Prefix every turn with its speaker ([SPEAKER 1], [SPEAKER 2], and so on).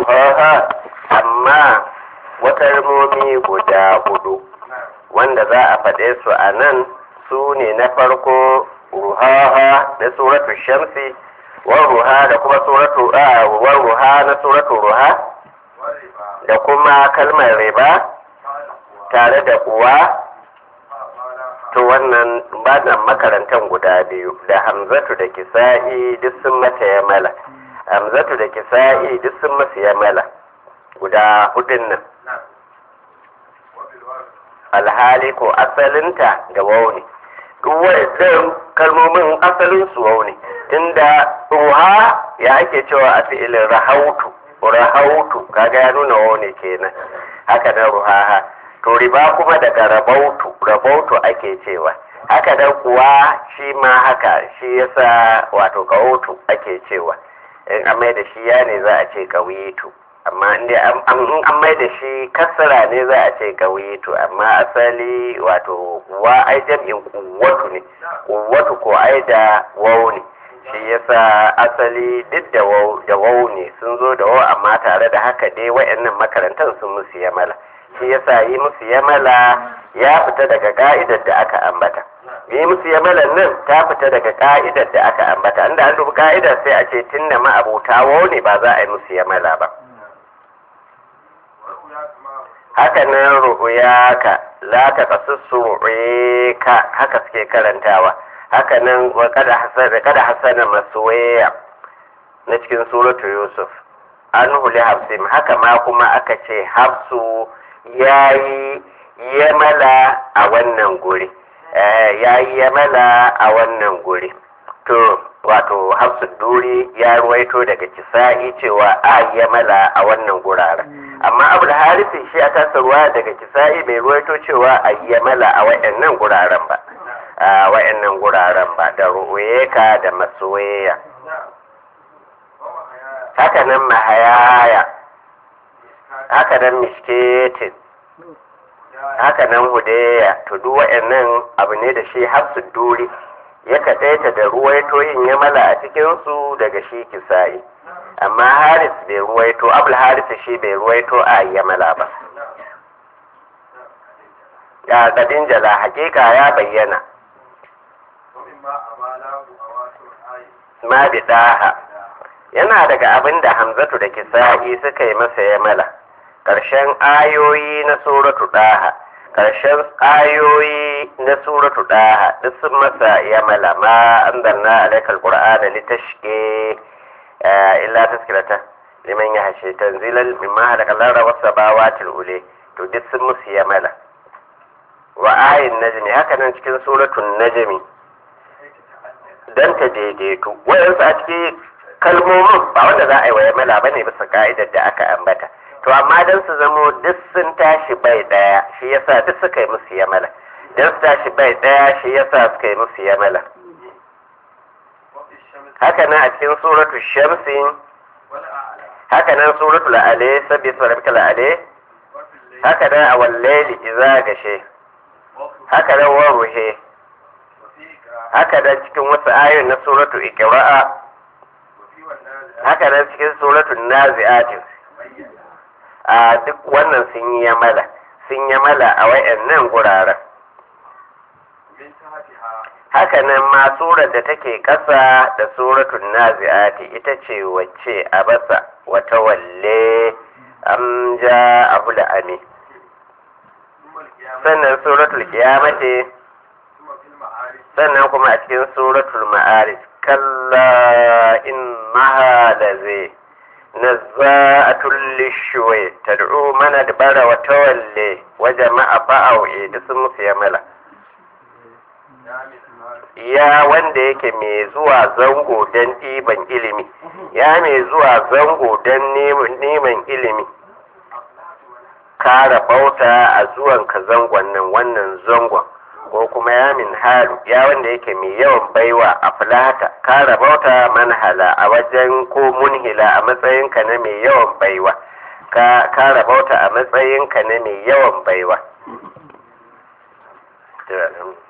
[SPEAKER 1] ruhaha amma wata rimomi guda hudu wanda za a faɗe su a nan su ne na farko ruhaha na suratu shamsi war ruha da kuma suratu war ruha na suratu ruha da kuma kalmar riba tare da uwa to wannan banan makarantar guda biyu da hamzatu da kisa'i duk sun mata yamala hamzatu da kisa'i duk sun masu yamala guda hudun nan alhali ko asalinta da wauni duk waɗannan kalmomin asalin su wauni tunda ruha ya ake cewa a fi'ilin rahautu rahautu kaga ya nuna wauni kenan haka nan ruhaha to riba kuma daga rabautu rabautu ake cewa haka nan kuwa shi ma haka shi yasa wato kawutu ake cewa in an mai da shi ya ne za a ce kawitu amma inda an mai da shi kasara ne za a ce kawitu amma asali wato wa ai jam'in kuwatu ne kuwatu ko ai da wau ne shi yasa asali duk da wau da wau ne sun zo da wau amma tare da haka dai wayannan makarantar sun musu yamala shi yasa yi musu yamala ya fita daga ka'idar da aka ambata yi musu yamalan nan ta fita daga ka'idar da aka ambata inda an dubi ka'idar sai a ce tun da ma'abuta wau ne ba za a yi musu yamala ba haka nan ru'uyaka la ta kasussu ka haka suke karantawa haka nan wa kada hasana kada hasana masuwaya na cikin suratu yusuf an huli hafsim haka ma kuma aka ce hafsu yayi yamala a wannan guri yayi yamala a wannan guri to wato hafsu duri ya ruwaito daga kisa'i cewa a yamala a wannan guraren amma abu da harisi shi a tasarwa daga kisa'i bai ruwaito cewa a yamala a wayannan guraren ba a wayannan guraren ba da ru'uyeka da masoyaya haka nan mahayaya haka nan misketin haka nan hudeya to duk wayannan abu ne da shi hafsu duri ya kaɗaita da ruwaito yin yamala a cikinsu daga shi kisa'i amma haris bai ruwaito abul haris shi bai ruwaito a yamala ba ya kadin jala hakika ya bayyana ma bi daha yana daga abin da hamzatu da kisa'i suka yi masa yamala ƙarshen ayoyi na suratu daha ƙarshen ayoyi na suratu daha duk sun masa yamala ma anzalna alaikal qur'ana litashqi illa taskirata liman ya hashe tanzilan mimma halaka lara wasu bawatil ule to duk sun musu yamala wa ayin najmi haka nan cikin suratun najmi dan ta daidaitu wayansu a cikin kalmomin ba wanda za a yi wa yamala bane bisa ka'idar da aka ambata to amma dan su zamo duk sun tashi bai daya shi yasa duk suka yi musu yamala dan su tashi bai daya shi yasa suka yi musu yamala haka nan a cikin suratu shamsi haka nan suratu la'ale sabbi sarabta la'ale haka nan a wallaili iza gashe haka nan wa ruhe haka nan cikin wasu ayoyin na suratu ikra'a haka nan cikin suratu nazi'atin a duk wannan sun yi yamala sun yamala a wayannan guraren haka nan ma surar da take ƙasa da suratul nazi'ati ita ce wacce a basa wata walle am ja abu ami sannan suratul qiyamati sannan kuma a cikin suratul ma'arij kalla innaha lazi nazza'atul lishwa tad'u man adbara wa tawalli wa jama'a fa'awi da sun musu yamala ya wanda yake mai zuwa zango don ɗiban ilimi ya mai zuwa zango don neman ilimi kara bauta a zuwan ka zangon nan wannan zangon ko kuma ya min halu ya wanda yake mai yawan baiwa a fulata kara bauta manhala a wajen ko munhila a matsayinka na mai yawan baiwa ka kara bauta a matsayinka na mai yawan baiwa